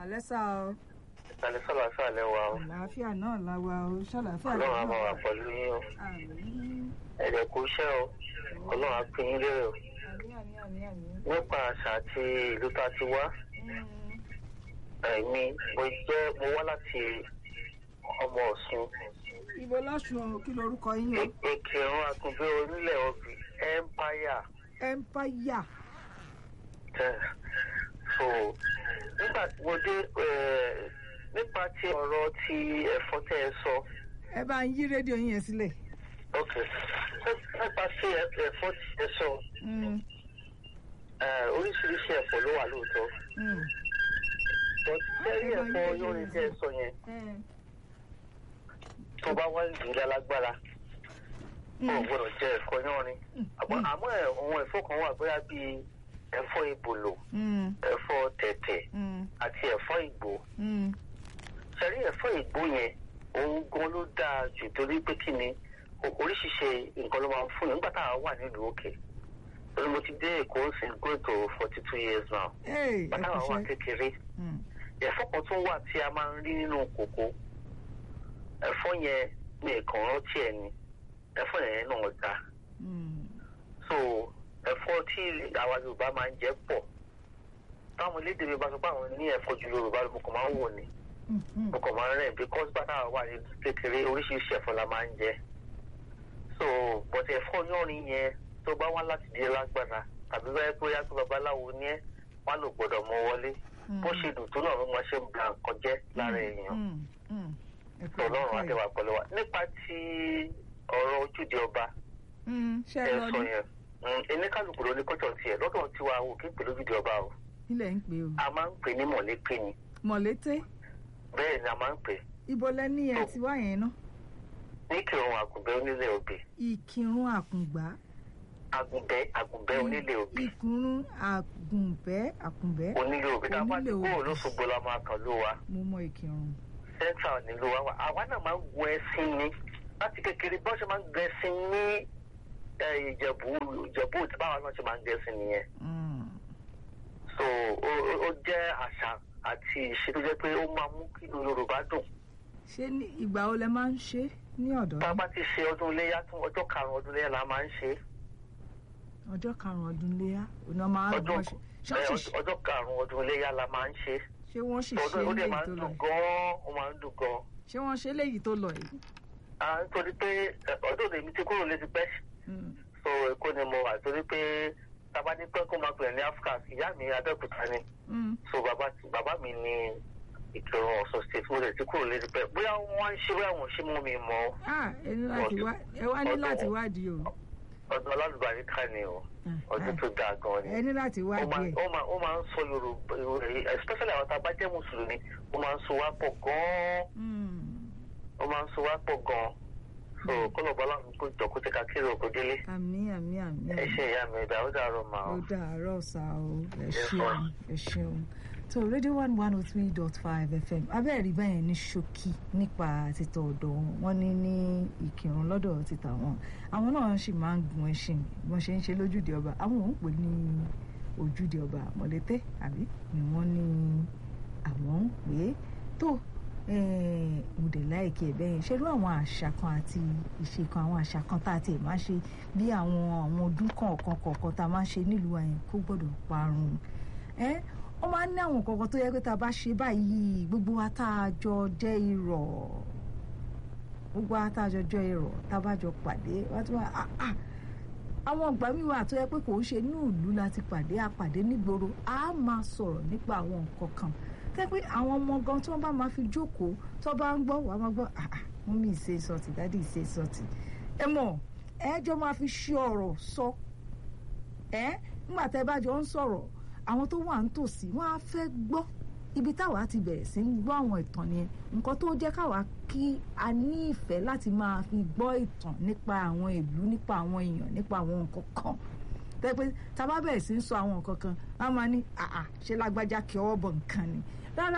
kàlẹ́ sá o ìsàlẹ̀ sọ̀rọ̀ àṣàlẹ̀ wa o àlàáfíà náà la wa o ṣàlàáfíà ọlọ́run á máa wà pẹ̀lú yín o àmín ẹ̀rẹ̀ kò iṣẹ́ o ọlọ́run á pín yín lérè o àmín àmín àmín àmín. nípa àṣà àti ìlú tá a ti wá Mm, ẹ̀mí mo jẹ́ mo wá láti ọmọ ọ̀ṣun ibo lọ́sùn o kí lorúkọ yín o ìkírun àtúnbí onílẹ̀ ọ̀bì empire empire tẹ̀ so nígbà tí mo dé eh, nípa ti ọ̀rọ̀ ti ẹ̀fọ́ tẹ́ ẹ sọ ẹ bá ń yí rédíò yín yẹn sílẹ̀. ok nípa ti ẹ̀fọ́ tí ẹ sọ Mm, eh, oríṣiríṣi ẹ̀fọ́ ló wà lóòótọ́ mm. tẹ́rí ẹ̀fọ́ yóò tẹ́ ẹ sọ yẹn Eh, tó bá wá ìdílé alágbára mm, ò gbọ́dọ̀ jẹ ẹ̀fọ́ yánrin mm, àmọ́ àmọ́ ẹ̀ àwọn ẹ̀fọ́ kan wà bóyá bíi ẹ̀fọ́ ìbòlò mm, ẹ̀fọ́ tẹ̀tẹ̀ mm, àti ẹ̀fọ́ ìgbò mm. sẹ́rí ẹ̀fọ́ ìgbò yẹn òun gan ló dáa jù torí pé kí ni o- oríṣiríṣi nǹkan ló máa ń fún yẹn nígbà tá a wà nílùú òkè torí mo ti dé èkó sí go to forty two years now Hey, ẹ bàtà kò wà wà ṣe. kékeré Mm, ẹ̀fọ́ kan tún wà tí a máa ń rí nínú kòkó ẹ̀fọ́ yẹn ní ẹ̀kan rántí ẹ̀ ni ẹ̀fọ́ yẹn náà dáa mm, so ẹ̀fọ́ tí àwa yorùbá máa ń jẹ pọ̀ táwọn elédè mi bá sọ pé àwọn ní ẹ̀fọ́ ju yorùbá lọ mo kàn máa ń wò ni mm, mm. mo kàn máa ń rìn because bàtà wà ní kékeré oríṣiríṣi ẹ̀fọ́ la máa ń jẹ so but ẹ̀fọ́ yánrin yẹn tó bá wá láti di lágbára tàbí báyìí pé yá pé babaláwo ní ẹ wá lò gbọ́dọ̀ mọ wọlé bó ṣe dùn tó náà ló máa ṣe ń ba nǹkan jẹ́ lára èèyàn Mm, mm. Ẹ kú ọlọ́run àlàáfíà. àdéhùn pẹ̀lú wa nípa ti ọ̀rọ̀ ojúde ọba Mm, ṣé ẹ ẹ lọ sọ ní yẹn ẹni kálukú ló ní kọ́tọ̀ tiẹ̀ lọ́dọ̀ tiwa o kí n pè lójúde ọba o ilẹ̀ ń pè o a máa ń pè ní mọ̀lẹ́pẹ́ ni mọ̀lété bẹ́ẹ̀ ni a máa ń pè ibo lẹ ní ẹ ti wá yẹn ná ní kírun àgùnbẹ́ onílé òbí ìkírun àkùngbá àgùnbẹ́ àgùnbẹ́ onílé òbí ìkírun àgùnbẹ́ àkùnbẹ́ onílé òbí tá a bá ti Onílé kúrò òbí. lóṣogbo la máa kàn ló wa mo mọ ìkírun central nílùú wa wà àwa náà máa ń gun ẹṣin ni láti kékeré bọ́n ṣe máa ń gun ẹṣin ní eh, ìjẹ̀bú ìjẹ̀bú tí báwa náà ṣe máa ń gun ẹṣin nìyẹn Mm, so ó ó- ó jẹ́ àṣà àti ìṣe tó jẹ́ pé ó máa mú kí ìlú yorùbá dùn ṣé ní ìgbà wo lẹ máa ń ṣe ní ọ̀dọ̀ tá a yín? bá ti ṣe ọdún iléyà tún ọjọ́ karùn-ún ọdún iléyà la máa ń ṣe ọjọ́ karùn-ún ọdún léyà ònà máa ń ọjọ́ bọ́ ṣe eh, ṣọ́ọ̀ṣì ọjọ́ karùn-ún ọdún iléyà la máa ń ṣe ṣé wọ́n sì ṣe ọdún ó dẹ̀ léyìí máa tó ń lọ dùn yìí gan-an ó máa ń dùn gan-an ṣé wọ́n ṣe léyìí tó lọ yìí à ń torí pé eh, ọdún èmi ti kúrò létí pẹ́ Mm, so èkó ni mo wà torí pé tábà ní pẹ́ kó máa pè ní africa ìyá mi abẹ́òkúta ni mm, so bàbá bàbá mi ní ìkẹrùn ọ̀sán state mo lè ti kúrò létí pẹ́ bóyá wọ́n ń ṣe bóyá wọ́n ṣe mú mi mọ́ ah ẹ ní láti wá ẹ wá ní ọdún- láti wádìí o ọdún alálùbáríkà ni o Ah, ọdún ah, tó dáa gan ni. ẹ ní láti ó máa wádìí ẹ ó máa ó máa ń sọ yorùbá especially àwọn tá a bá jẹ́ mùsùlùmí ó máa ń so wá pọ̀ gan-an Mm, ó máa ń so wá pọ̀ gan-an so kọ́lọ̀ bọ́lá mi kó jọ kó tẹ́ka kéré òkú délé àmì àmì àmì ẹ ṣe ìyá mi ẹ̀dá ó dàrọ̀ mà ó ó. dàárọ̀ sá o ẹ Yes, ṣeun ma'am. ẹ ṣeun tó rédíò one one oh three dot five fm abẹ́ẹ̀rí báyẹn ní ṣókí nípa títọ́ ọ̀dọ̀ wọn wọ́n ní ní ìkírun lọ́dọ̀ títà wọn àwọn náà sì máa ń gun ẹṣin wọ́n ṣe ń ṣe lójúde ọba àwọn ò ń pè ní ojúde ọba mọ̀lẹ́tẹ́ àbí ni wọ́n ní àwọn ń pè é tó eh, mo dẹ̀ láìkí ẹ̀ bẹ́yẹn ṣerú àwọn àṣà kan àti ìṣe kan àwọn àṣà kan tá a tiẹ̀ máa ṣe bí àwọn àwọn ọdún kọ̀ọ̀kan kọ̀ọ̀kan tá a máa ṣe nílùú àyẹn kó gbọ́dọ̀ parun ẹ́ wọ́n máa ń ní àwọn kọ̀ọ̀kan tó yẹ pé tá a bá ṣe báyìí gbogbo wa tá a jọ jẹ́ irọ́ gbogbo wa tá a jọ jẹ́ irọ́ tá a bá jọ pàdé wá tí wọ́n á á àwọn ìgbà míì wà tó yẹ pé kò ń ṣe inú ìlú láti pàdé àpàdé nígboro á máa sọ̀rọ̀ nípa àwọn nǹkan kan tẹ́ pé àwọn ọmọ gan tí wọ́n bá máa fi jókòó tó bá ń gbọ́ wàá máa gbọ́ ah ah wọ́n mi ìṣe sọ̀tì dádì ìṣe sọ̀tì ẹ mọ̀ ẹ jọ máa fi ṣe ọ̀rọ̀ sọ ẹ nígbà tẹ́ bá jọ ń sọ̀rọ̀ àwọn tó wà nítòsí wọ́n á fẹ́ gbọ́ ibi táwa ti bẹ̀rẹ̀ sí ń gbọ́ àwọn ìtàn yẹn nǹkan tó jẹ́ káwa kí a ní ìfẹ́ láti máa fi gbọ́ ìtàn nípa àwọn ìlú nípa àwọn èèyàn nípa àwọn nǹkan kan tẹ́ pé tá a bá bẹ̀rẹ̀ sí ń sọ àwọn nǹkan kan wọ́n máa ní àà ṣe lágbájá kí ọwọ́ bọ̀ nǹkan ni rárá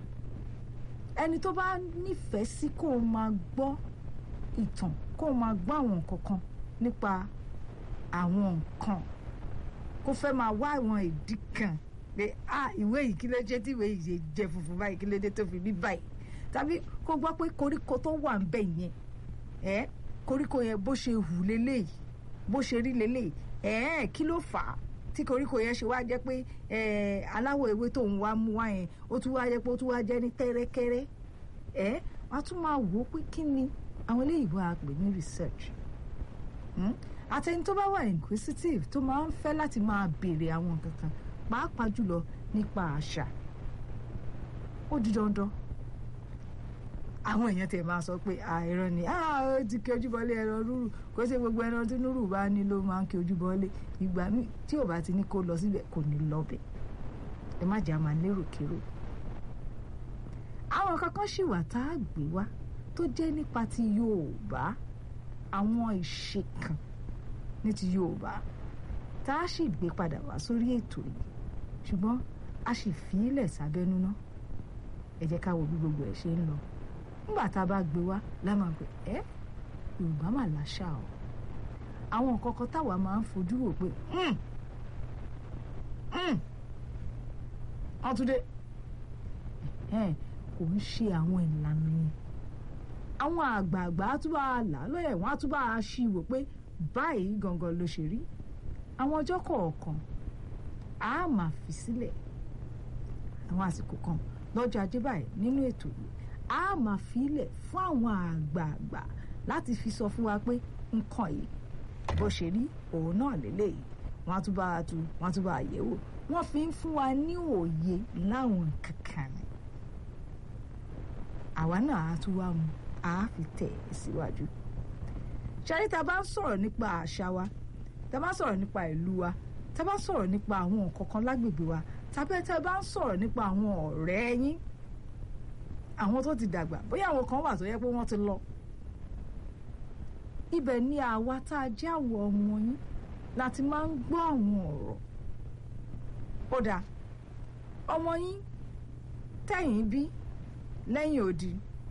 ẹni tó bá nífẹ̀ẹ́ sí kó o máa gbọ́ ìtàn kó o máa gbọ́ àwọn nǹkan kan nípa àwọn nǹkan kó fẹ́ máa wá àwọn ìdí kan pé ah ìwé yìí kí ló jẹ́ tí ìwé yìí ṣe jẹ́ funfun báyìí kí ló dé tó fi rí báyìí tàbí kó gbọ́ pé koríko tó wà ń bẹ̀ yẹn ẹ koríko yẹn bó ṣe hù leléyìí bó ṣe rí leléyìí ẹ kí ló fà á tí koríko yẹn ṣe wá jẹ́ pé ẹ aláwọ̀ ewé tó ń wá mú wá yẹn ó tún wá jẹ́ pé ó tún wá jẹ́ ní tẹ́rẹ́kẹ́rẹ́ ẹ wọ́n á tún máa wò ó pé kí ni àwọn eléyìí wá pè ní research àtẹni tó bá wà inquisitive tó máa ń fẹ́ láti máa béèrè àwọn nǹkan kan pàápàá jùlọ nípa àṣà ó di dandan àwọn èèyàn tẹ̀ máa sọ pé àìrọ ni ó ti kí ojúbọlé ẹran rúrù kó ṣe gbogbo ẹran tí núrù bá ní ló máa ń kí ojúbọlé ìgbà míì tí ò bá ti ní kó lọ síbẹ̀ kò ní lọ́bẹ̀ ẹ má jà máa lérò kérò àwọn kankan sì wà tá a gbé wá tó jẹ́ nípa ti Yorùbá àwọn ìṣe kan ní ti Yorùbá tá a sì gbé padà wá sórí ètò yìí ṣùgbọ́n a sì fi í lẹ̀ sábẹ́nú ná ẹ jẹ́ ká wo bí gbogbo ẹ̀ ṣe ń lọ nígbà tá a bá gbé wá lámà pé ẹ Yorùbá mà láṣà o àwọn nǹkan kan táwa máa ń fojú wò pé wọ́n tún dé kò ń ṣe àwọn ìlànà yẹn àwọn àgbààgbà á tún bá a là lọ́yẹ̀ wọ́n á tún bá a ṣí wò pé báyìí gangan ló ṣe rí àwọn ọjọ́ kọ̀ọ̀kan a máa fi sílẹ̀ àwọn àsìkò kan lọ́jọ́ ajé báyìí nínú ètò yìí a máa fi ilẹ̀ fún àwọn àgbààgbà láti fi sọ fún wa pé nǹkan yìí bó ṣe rí òun náà lélẹ́yìí wọ́n á tún bá a tu wọ́n á tún bá a yẹ̀ wò wọ́n fi ń fún wa ní òye láwọn kankan ni àwa náà á tún wá mu á fi tẹ̀ ẹ́ síwájú. ṣáyé tá a bá ń sọ̀rọ̀ nípa àṣà wa tá a bá ń sọ̀rọ̀ nípa ìlú wa tá a bá ń sọ̀rọ̀ nípa àwọn nǹkan kan lágbègbè wa tàbí tá a bá ń sọ̀rọ̀ nípa àwọn ọ̀rẹ́ yín àwọn tó ti dàgbà bóyá àwọn kan wà tó yẹ pé wọ́n ti lọ. ibẹ̀ ni àwa tá a jẹ́ àwọ̀ ọmọ yín láti máa ń gbọ́ àwọn ọ̀rọ̀ ó dáa ọmọ yín tẹ̀yìn bí lẹ́yìn odi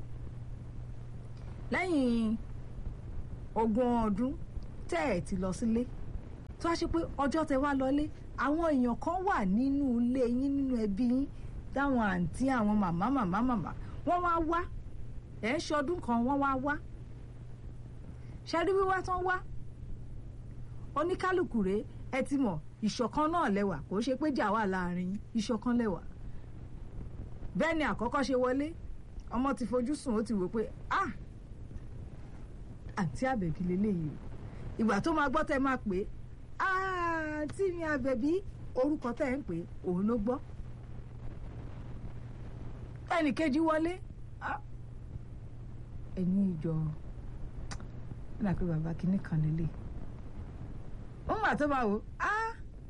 lẹ́yìn ogún ọdún tẹ́ ẹ̀ ti lọ sílé tó a ṣe pé ọjọ́ tẹ wá lọlé àwọn èèyàn kan wà nínú ilé yín nínú ẹbí yín táwọn àǹtí àwọn màmá màmá màmá wọ́n wá wá ẹ̀ ń ṣọdún kan wọ́n wá wá ṣẹ́rí wíwá tán wá oníkálukú rèé ẹ ti mọ̀ ìṣọ̀kan náà lẹ́wà kò ṣe pé jà wà láàrin ìṣọ̀kan lẹ́wà bẹ́ẹ̀ ni àkọ́kọ́ ṣe wọlé ọmọ ti fojú sùn ó ti wò pé ah àǹtí àbẹ̀bí lélẹ́yìí o ìgbà tó máa gbọ́ tẹ́ máa pè é àǹtí mi àbẹ̀bí orúkọ tẹ́ ń pè é òun ló gbọ́ ẹnì kejì wọlé ẹ̀yin ìjọ ẹ̀ náà pé bàbá kìíní kan lélẹ̀ wọ́n mà tó máa wò ah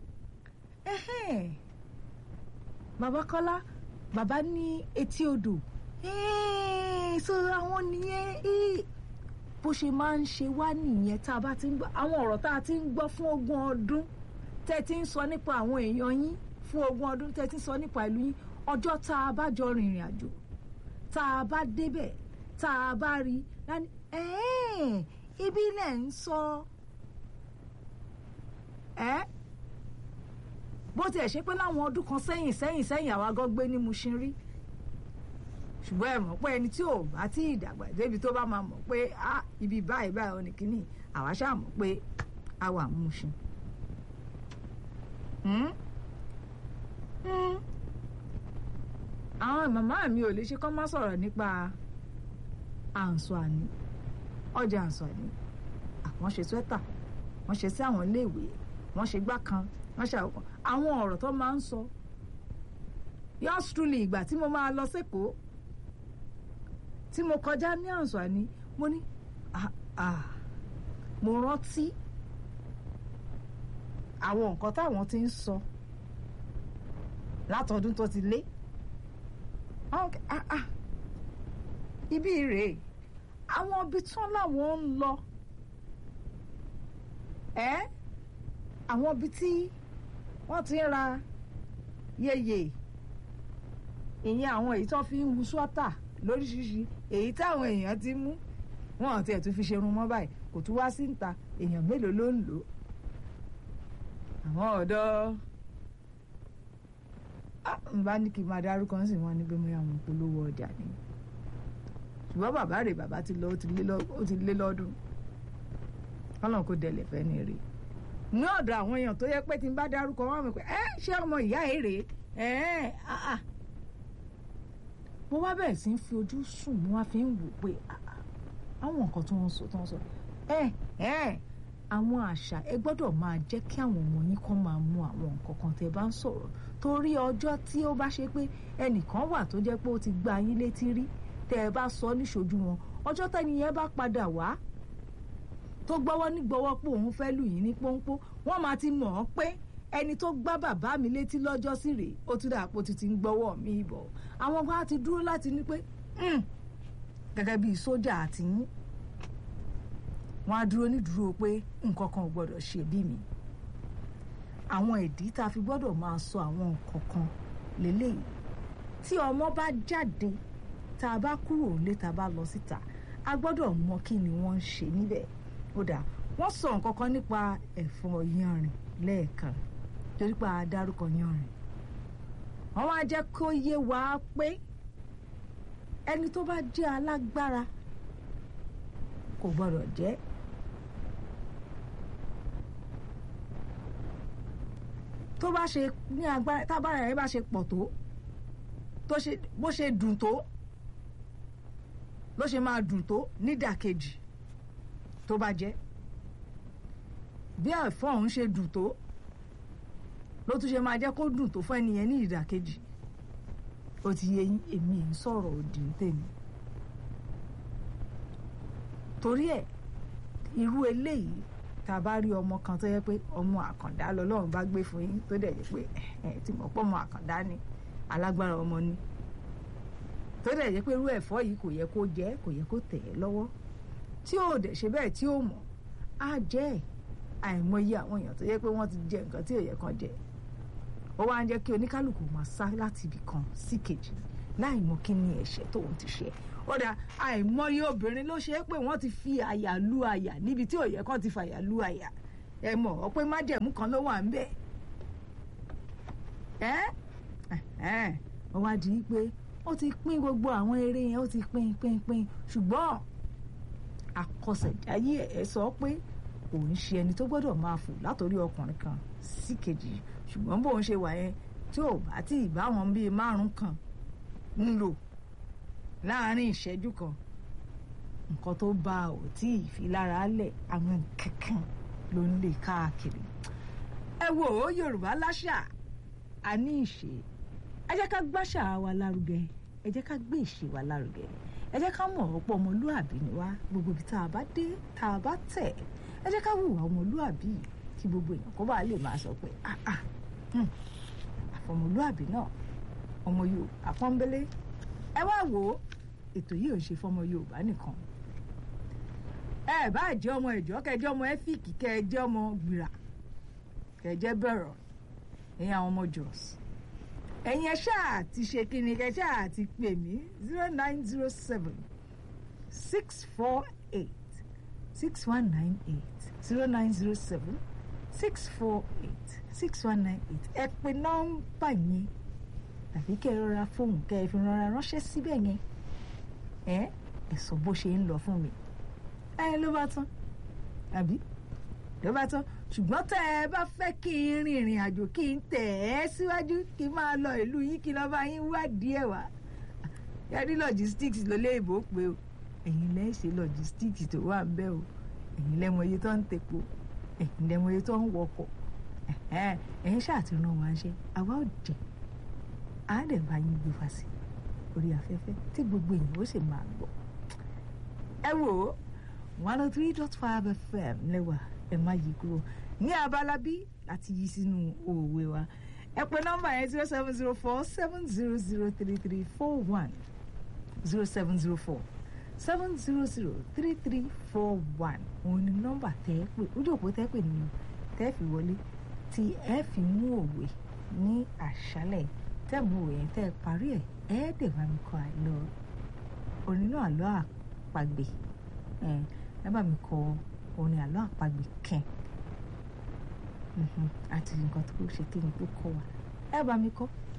bàbá Kọ́lá bàbá ní etí odò so àwọn nìyẹn bó ṣe máa ń ṣe wá nìyẹn tá a bá ti ń gbọ́ àwọn ọ̀rọ̀ tá a ti ń gbọ́ fún ogún ọdún tẹ́ ti ń sọ nípa àwọn èèyàn yín fún ogún ọdún tẹ́ ti ń sọ nípa ìlú yín ọjọ́ tá a bá jọ rìnrìn àjò tá a bá débẹ̀ tá a bá rí lánìí ibi ilẹ̀ ń sọ ẹ́ bó tiẹ̀ ṣe pé láwọn ọdún kan sẹ́yìn sẹ́yìn sẹ́yìn àwa gan gbé ní Mushin rí ṣùgbọ́n ẹ mọ̀ pé ẹni tí ò bá tí ì dàgbà débi tó bá máa mọ̀ pé á ibi báyìí báyìí ọ̀nì kìíní àwa ṣáà mọ̀ pé a wà Mushin. àwọn màmá mi ò lè ṣe kán má sọ̀rọ̀ nípa àǹsọ̀-àní ọjà àǹsọ̀-àní àwọn ṣe swẹ́tà wọ́n ṣe sí àwọn iléèwé wọ́n ṣe gbá kan wọ́n ṣe àwọn ọ̀rọ̀ tó máa ń sọ yours truly ìgbà tí mo máa lọ sẹ́kọ̀ọ́ tí mo kọjá ní àǹsọ̀àní mo ní mo rántí àwọn nǹkan táwọn ti ń sọ látọdún tó ti lé ibi rèé àwọn ibi tán làwọn ń lọ ẹ àwọn ibi tí wọ́n ti ń ra yeye ìyẹn àwọn èyí tó fi ń hu sọ́tà lóríṣiríṣi èyí táwọn èèyàn ti mú wọn àti ẹ̀ tún fi ṣerun mọ́ báyìí kò tún wá sí níta èèyàn mélòó ló ń lò àwọn ọ̀dọ́ n bá ní kí n máa dárúkọ ń sì wọ́n ní pé mo yà wọ́n polówó ọjà ni ṣùgbọ́n bàbá rẹ̀ bàbá ti lọ ó ti lé lọ- ó ti lé lọ́dún kọ́lọ́n kò dẹ̀lẹ̀ fẹ́ ní rè ní ọ̀dọ̀ àwọn èèyàn tó yẹ pé tí n bá dárúkọ wọn mi pé ẹ ṣé ọmọ ìyá ẹ rèé ẹ ẹ ah, ah. mo wá bẹ̀rẹ̀ sí í fi ojú sùn mo wá fi ń wò pé ah, ah, àwọn nǹkan tó ń sọ tó ń sọ ẹ ẹ àwọn àṣà ẹ gbọ́dọ̀ máa jẹ́ kí àwọn ọmọ yín kan máa mú àwọn nǹkan kan tẹ́ bá ń sọ̀rọ̀ torí ọjọ́ tí ó bá ṣe pé ẹnìkan wà tó jẹ́ pé ó ti gba yín létí rí tẹ́ ẹ bá sọ níṣojú wọn ọjọ́ tẹ́ni yẹn bá padà wá tó gbọ́wọ́ ní gbọ́wọ́ pé òun fẹ́ lù yín ní pọ́npọ́ wọ́n máa ti mọ̀ ọ́n pé ẹni tó gbá bàbá mi létí lọ́jọ́ sí rèé ó tún dàpọ̀ títí ń gbọ́wọ́ mi bọ̀ àwọn kan ti dúró láti ní pé "Hmm, gẹ́gẹ́ bíi sójà àti yín wọ́n á dúró nídúró pé nǹkan kan ò gbọ́dọ̀ ṣe bí mi àwọn ìdí tá a fi gbọ́dọ̀ máa sọ àwọn nǹkan kan lélẹ́yìí tí ọmọ bá jáde tá a bá kúrò nílé tá a bá lọ síta a gbọ́dọ̀ mọ kí ni wọ́n ń ṣe níbẹ̀ ó dà wọ́n sọ nǹkan kan nípa ẹ̀fọ́ yanrìn lẹ́ẹ̀kan torí pé a dárúkọ yanrìn wọ́n wá jẹ́ kó yé wa pé ẹni tó bá jẹ́ alágbára kò gbọ́dọ̀ jẹ́ tó bá ṣe ní agbára tábàrà rẹ̀ bá ṣe pọ̀ tó tó ṣe bó ṣe dùn tó ló ṣe máa dùn tó nídàkejì tó bá jẹ́ bí ẹ̀fọ́ ọ̀hún ṣe dùn tó ló tún ṣe máa jẹ́ kó dùn tó fún ẹnìyẹn ní ìdàkejì ó ti yé yín èmi ń sọ̀rọ̀ òdì ń tèmi torí ẹ̀ irú eléyìí tá a bá rí ọmọ kan tó yẹ pé ọmọ àkàndá lọ́lọ́run bá gbé fún yín tó dẹ̀ yẹ pé ẹ ti mọ̀ pé ọmọ àkàndá ni alágbára ọmọ ni tó dẹ̀ yẹ pé irú ẹ̀fọ́ yìí kò yẹ kó jẹ́ kò yẹ kó tẹ̀ ẹ́ lọ́wọ́ tí ò dẹ̀ ṣe bẹ́ẹ̀ tí ò mọ̀ á jẹ́ ẹ̀ àìmọye àwọn èèyàn tó yẹ pé wọ́n ti jẹ nǹkan tí ò yẹ kan jẹ ó wá ń jẹ́ kí oníkálukú máa sá láti ibì kan sí kejì láì mọ kí ni ẹ̀ṣẹ̀ tóun ti ṣe ó dà àìmọye obìnrin ló ṣe é pé wọ́n ti fi àyà lu àyà níbi tí ò yẹ kán ti fàyà lu àyà ẹ mọ̀ ọ́ pé májẹ̀mú kan ló wà ń bẹ̀ ẹ́ ẹ́ ó wá di pé ó ti pín gbogbo àwọn eré yẹn ó ti pín pín pín ṣùgbọ́n àkọsẹ̀jáyé ẹ̀ sọ pé òun ṣe ẹni tó gbọ́dọ̀ máa fò látòrí ọkùnrin kan sí kejì ṣùgbọ́n bóun ṣe wà yẹn tí ò bá tí ì bá wọn bíi márùn kan ń lò láàárín ìṣẹ́jú kan nǹkan tó bá ò tí ì fi lára lẹ̀ àwọn kankan ló ń lè káàkiri ẹ wo Yorùbá láṣà a ní ìṣe ẹ jẹ́ ká gbàṣà wa lárugẹ ẹ jẹ́ ká gbé ìṣe wa lárugẹ ẹ jẹ́ ká mọ̀ ọ̀pọ̀ ọmọlúàbí ni wá gbogbo ibi tá a bá dé tá a bá tẹ̀ ẹ jẹ́ ká hùwà ọmọlúàbí kí gbogbo èèyàn kó bá lè máa sọ pé ah ah hmm, àfọmọlúàbí náà ọmọ Yorùbá pọ́nbélé ẹ wá wò ó ètò yìí ò ń ṣe fọmọ Yorùbá nìkan ẹ bá jẹ́ ọmọ ìjọ kẹjẹ ọmọ ẹfíìkì kẹjẹ ọmọ gbìrà kẹjẹ bẹ̀rọ̀ ẹ̀yin àwọn ọmọ Jos ẹ̀yin ẹ ṣáà ti ṣe kíni kẹ ṣáà ti pè mí zero nine zero seven six four eight six one nine eight zero nine zero seven six four eight six one nine eight ẹ pe nọ́mbà yẹn tàbí kẹ́ ẹ rọra fóònù kẹ́ ẹ fi rọra ránṣẹ́ síbẹ̀ yẹn ẹ ẹ sọ bó ṣe ń lọ fún mi ẹ ló bá tán àbí ló bá tán ṣùgbọ́n tẹ́ ẹ bá fẹ́ kí n rin ìrìn àjò kí n tẹ̀ ẹ́ síwájú kí n máa lọ ìlú yín kí n lọ́ọ́ bá yín wádìí ẹ̀ wá yẹ́nì logistics ló lé ìbò pé o ẹ̀yin lẹ́ ṣe logistics tó wà ń bẹ̀ o ẹ̀yin lẹ́mọ iye tó ń tepo ẹ̀yin lẹ́mọ iye tó ń wọkọ̀ ẹ̀yin ṣàtìrán wa ń ṣe àwa ò jẹ́ á dẹ̀ bá yín gbé fa sí orí afẹ́fẹ́ tí gbogbo èèyàn ó sì máa gbọ́ ẹ wò ó one oh three dot five fm lẹ́wà ẹ má yí kúrò ní abala bí láti yí sínú òwe wa ẹ pè nọ́mbà yẹn zero seven zero four seven zero zero three three four one zero seven zero four seven zero zero three three four one òun ni nọ́mbà tẹ́ ẹ pè ojú òpó tẹ́ ẹ pè nínú tẹ́ ẹ fi wọlé tí ẹ fi mú òwe ní àṣálẹ́ tẹ́ mú òwe yẹn tẹ́ ẹ parí ẹ̀ ẹ dẹ̀ bá mi kọ àlọ́ onínú àlọ́ àpagbè ẹ bá mi kọ orin àlọ́ àpagbè kẹ́ẹ̀ àti nǹkan tó ṣe kí ni tó kọ wa ẹ bá mi kọ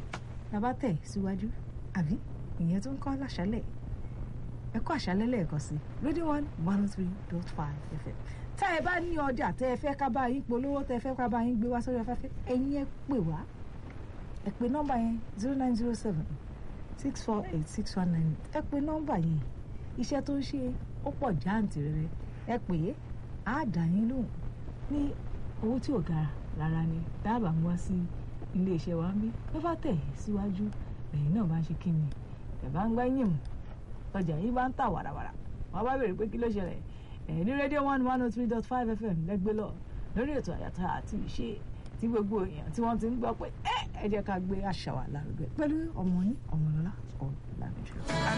bàbá tẹ̀ síwájú àbí ìyẹn tó ń kọ́ láṣálẹ̀ ẹ kọ́ àṣálẹ́ lẹ́ẹ̀kan sí radio one one oh three dot five fm tá ẹ bá ní ọjà tẹ ẹ fẹ́ ká bá yín polówó tẹ ẹ fẹ́ ká bá yín gbé wá sórí afẹ́fẹ́ ẹ̀yin ẹ pè wá ẹ pè nọ́mbà yẹn zero nine zero seven six four eight six one nine ẹ pè nọ́mbà yẹn iṣẹ́ tó ń ṣe ó pọ̀ jáǹtì rẹ̀ ẹ pè é á dà yín lóhùn ní owó tí ò gara rárá ni dábàá mú wá sí iléeṣẹ́ wa ń bí tó bá tẹ̀ síwájú lẹ́yìn náà bá ń ṣe kí ni ẹ̀ bá ń gbá yín mú ọjà yìí bá ń tà wàràwàrà wọn bá béèrè pé kí ló ṣẹlẹ̀ ẹ̀ ní rédíò one one oh three dot five fm lẹ́gbẹ́ lọ lórí ètò àyàtà àti ìṣe tí gbogbo èèyàn tí wọ́n ti ń gbọ́ pé ẹ ẹ jẹ́ ká gbé àṣà wa lárugẹ pẹ̀lú ọmọ yín ọmọlọ́lá ọ̀làmìjọ.